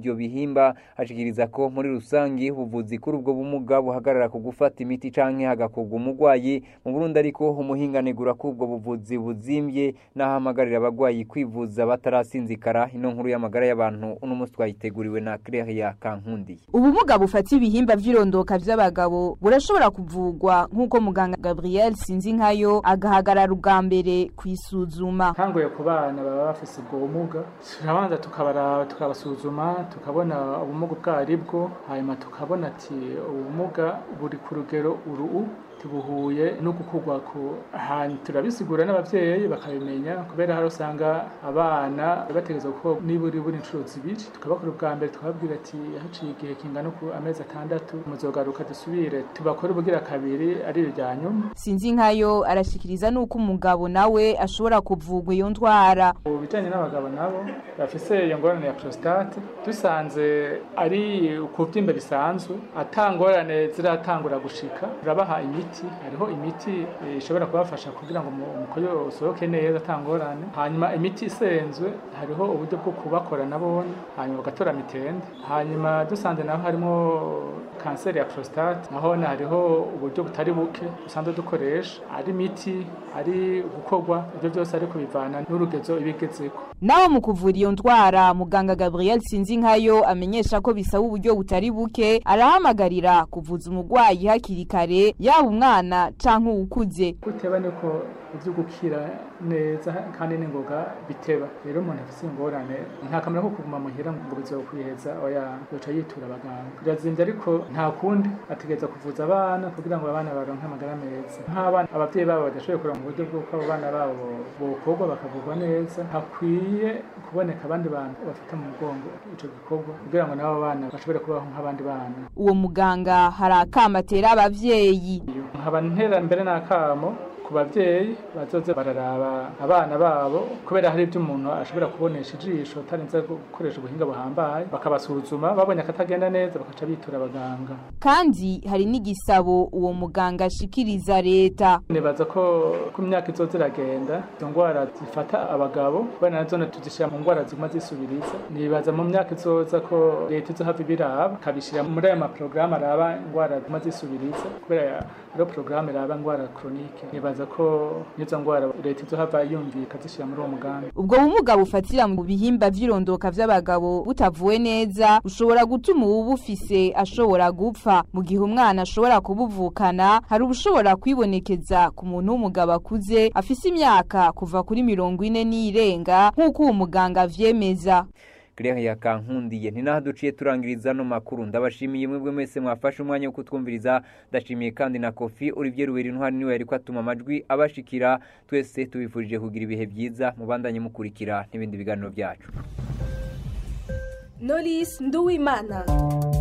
ivyo bihimba ashikiriza ko muri rusangi ubuvuzi kuri ubwo bumuga buhagarara ku gufata imiti canke hagakorwa umurwayi mu Burundi ariko umuhinganegura ko ubwo buvuzi buzimbye n'ahamagarira abagwayi kwivuza batarasinzikara ino nkuru y'amagara y'abantu uno munsi twayiteguriwe na Claire Kankundi ubumuga bufata ibihimba vy'irondoka vy'abagabo burashobora kuvugwa nk'uko muganga Gabriel Sinzinkayo agahagarara ubwa mbere kwisuzuma ntanguye ku bana baba bafise ubwo bumuga turabanza tukabaraba tukabasuzuma tukabona ubumuga ubwo ari bwo hanyuma tukabona ati ubumuga buri ku rugero uru tubuhuye no gukurwa ku ahantu turabisigura n'abavyeyi bakabimenya kubera hari usanga abana bategereza ko niburi buri inshuro zibiri tukabakora ubwa mbere tukababwira ati haciye igihe kingana ku amezi atandatu muzogaruka dusubire tubakore ubugira kabiri ari irya nyuma sinzi nkayo arashikiriza nuko umugabo nawe ashobora kuvugwa iyo ndwara mu bijanye n'abagabo nabo bafise iyo ngorane ya prostate dusanze ari ukuvyimba bisanzwe atangorane ziratangura gushika turabaha imiti hariho imiti ishobora kubafasha kugira ngo umukoyo usohoke neza atangorane hanyuma imiti isenzwe hariho uburyo bwo kubakora nabone hanyuma bagatora mitende hanyuma dusanze naho harimo kanseri ya prostate naho hariho uburyo butari buke dusanzwe dukoresha ari imiti ari gukorwa ibyo byose ariko bivana n'urugezo ibigezeko naho mu kuvura iyo ndwara muganga Gabriel Sinzinkayo amenyesha ko bisaba uburyo butari buke arahamagarira kuvuza umurwayi hakiri kare yaba umwana canke uwukuze guteba niko ivyo gukira neza kandi n'ingoga biteba rero umuntu afise ingorane nta kamera ko kuguma muhira ngo bizokwiheza oya yoca yitura abaganga birazimvye ariko nta kundi ategereza kuvuza abana kugira ngo abana baronke amagara meza nk'abana abavyeyi babo badashoboye kureba mu buryo bw'uko abo bana babo bokorwa bakavurwa neza hakwiye kuboneka abandi bantu bafata mu mugongo ico gikorwa kugira ngo nabo bana bashobore kubaho nk'abandi bana uwo muganga hari akama atera abavyeyi nkaba ntera mbere n'akamo ku bavyeyi bazoze bararaba abana babo kubera hari ibyo umuntu ashobora kubonesha ijisho atarinze gukoresha ubuhinga buhambaye bakabasuzuma babonye akatagenda neza bakaca bitura abaganga kandi hari n'igisabo uwo muganga ashikiriza leta nibaza ko ku myaka izoza iragenda izo ndwara zifata abagabo kubera nazo tuzishyira mu ndwara ziguma zisubiriza nibaza mu myaka izoza ko leta izohava ibiraba ikabishyira muri aya maporogaramu araba indwara ziguma zisubiriza kubera rero porogaramu iraba indwara koronike nibaza ko n'izo ndwara leta izohava yumviye ikazishyira muri uwo mugambi ubwo bumuga bufatira mu bihimba vy'irondoka vy'abagabo butavuwe neza bushobora gutuma uwubufise ashobora gupfa mu gihe umwana ashobora kubuvukana hari ubushobora kwibonekeza ku muntu w'umugabo akuze afise imyaka kuva kuri mirongo ine n'irenga nk'uko uwo muganga avyemeza Claire ya kankundiye ni naho duciye turangiriza no makuru ndabashimiye mwebwe mwese mwafashe umwanya wo kutwumviriza ndashimiye kandi na Kofi Olivier Ruweri intwari niwe yariko atuma amajwi abashikira twese tubifurije kugira ibihe byiza mubandanye mukurikira n'ibindi biganiro byacu Knowless Nduwimana